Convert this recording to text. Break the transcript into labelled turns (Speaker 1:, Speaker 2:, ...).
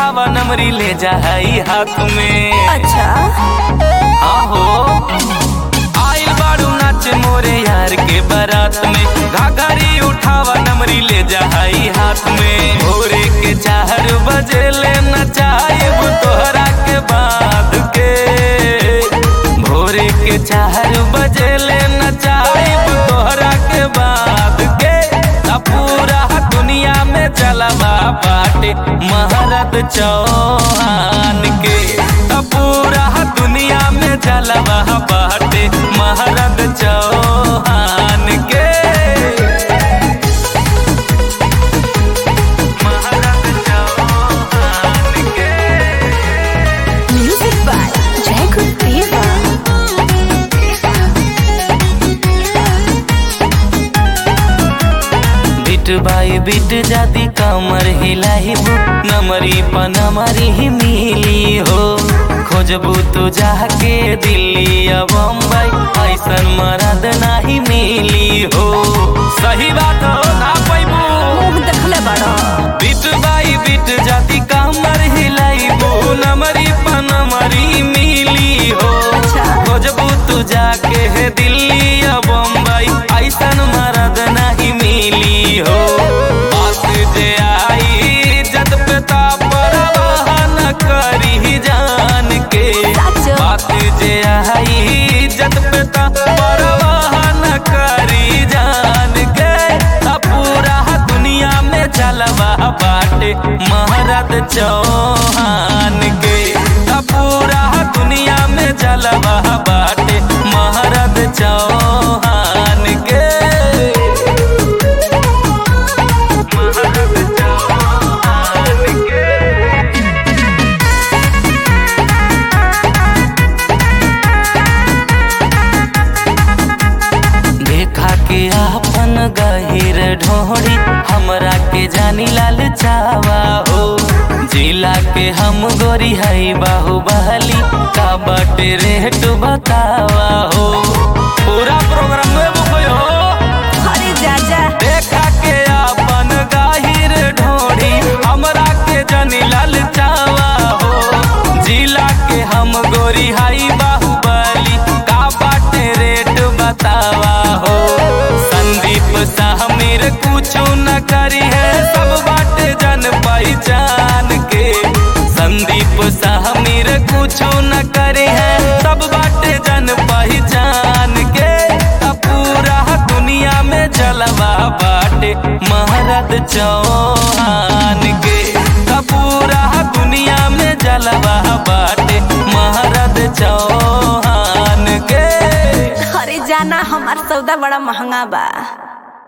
Speaker 1: उठावा नमरी ले जाई हाथ में
Speaker 2: अच्छा
Speaker 1: आहो आइल बाड़ू नाच मोरे यार के बारात में घाघरी उठावा नमरी ले जाई हाथ में भोरे के चार बजे ले नचाइब तोहरा के बाद के भोरे के चार बजे ले नचाइब तोहरा के बाद के आ पूरा दुनिया में चलवा बाटे महारत चौहान के आ पूरा दुनिया में चलवा बाटे महारत चौहान के महारत चौहान के
Speaker 2: म्यूजिक बाय जय गुरुदेवा
Speaker 1: बिट बाई बिट जाती कमर हिलाइबू नमरी पनमरी ही मिली हो खोजबू तू जाके दिल्ली या बम्बई ऐसन मरद नाही मिली हो सही बात हो ना पैबू
Speaker 2: मुंह देखले बड़ा
Speaker 1: बिट बाई बिट जाती कमर हिलाइबू नमरी पनमरी मिली हो
Speaker 2: अच्छा।
Speaker 1: खोजबू तू जाके है दिल्ली या बम्बई ऐसन मरद नहीं मिली हो बात जे आई जद पिता परवाह न करी जान के
Speaker 2: सच।
Speaker 1: बात जे आई जद पिता परवाह न करी जान के आ पूरा दुनिया में चलवा बाटे महारत चौहान के आ पूरा दुनिया में चलवा बाटे महारत चौहान के महारत चौहान के देखा के आपन गहिर ढोड़ी हमरा के जानी लाल चावा हो जिला के हम गोरी हई बाहुबली का बटे रेट बतावा हो पूरा प्रोग्राम में बुक हो
Speaker 2: अरे जाजा
Speaker 1: देखा के आपन गाहिर ढोड़ी हमरा के जनी लाल चावा हो जिला के हम गोरी हाई बाहुबली का बाटे रेट बतावा हो संदीप साहमीर कुछो न करी है सब बाटे जन पहचान के संदीप साहमीर कुछो न करी है सब बाटे जन पहचान के आ पूरा दुनिया में जलवा बाटे महारत चौहान के आ पूरा दुनिया में जलवा बाटे महारत चौहान के
Speaker 2: अरे जाना हमार सौदा बड़ा महंगा बा